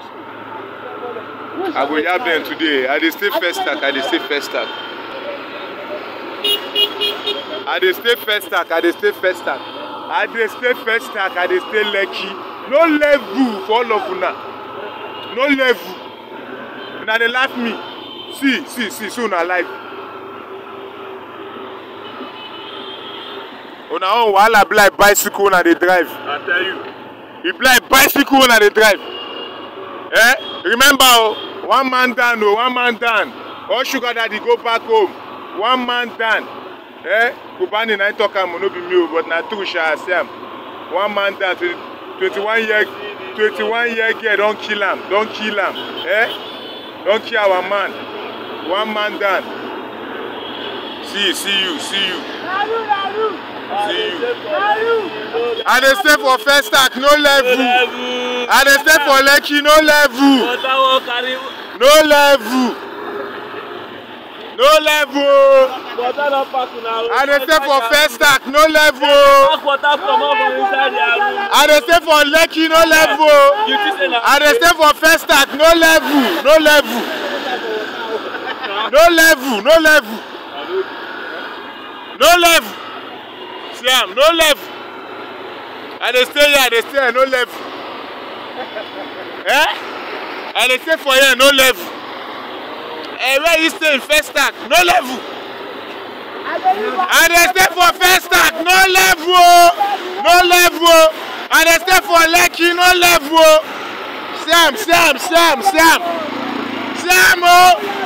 I go yab dem today. I dey stay first stack. I dey stay first stack. I dey stay first stack. I dey stay first stack. I dey stay first stack. I dey stay Lekki. No level for all of una. No level. Una dey laugh me. See, see, see, see una life. Una own wahala be like bicycle una dey drive. I tell you. e be like bicycle una dey drive eh remember o one man down o one man down all sugar daddy go back home one man down eh kubani na him talk am o no be me o but na true sha i see am one man down twenty-one year twenty-one year girl don kill am don kill am eh don kill our man one man down see see you see you see you. I dey stay for first stack no level. I dey stay for Lekki no level. Water wan carry No level. No level o. water don pack una. I dey stay for first stack no level o. Pack water comot from inside their room. I dey stay for Lekki no level o. You think say na. I dey stay for first stack no level no level. No level no level. No level. See am no level. I dey stay here I dey stay here no level. Eh? I dey stay for here no level. Eh where you stay in first stack no level. I dey stay for first stack no level o. No level o. I dey stay for Lekki no level o. See am see am see am see am. See am o.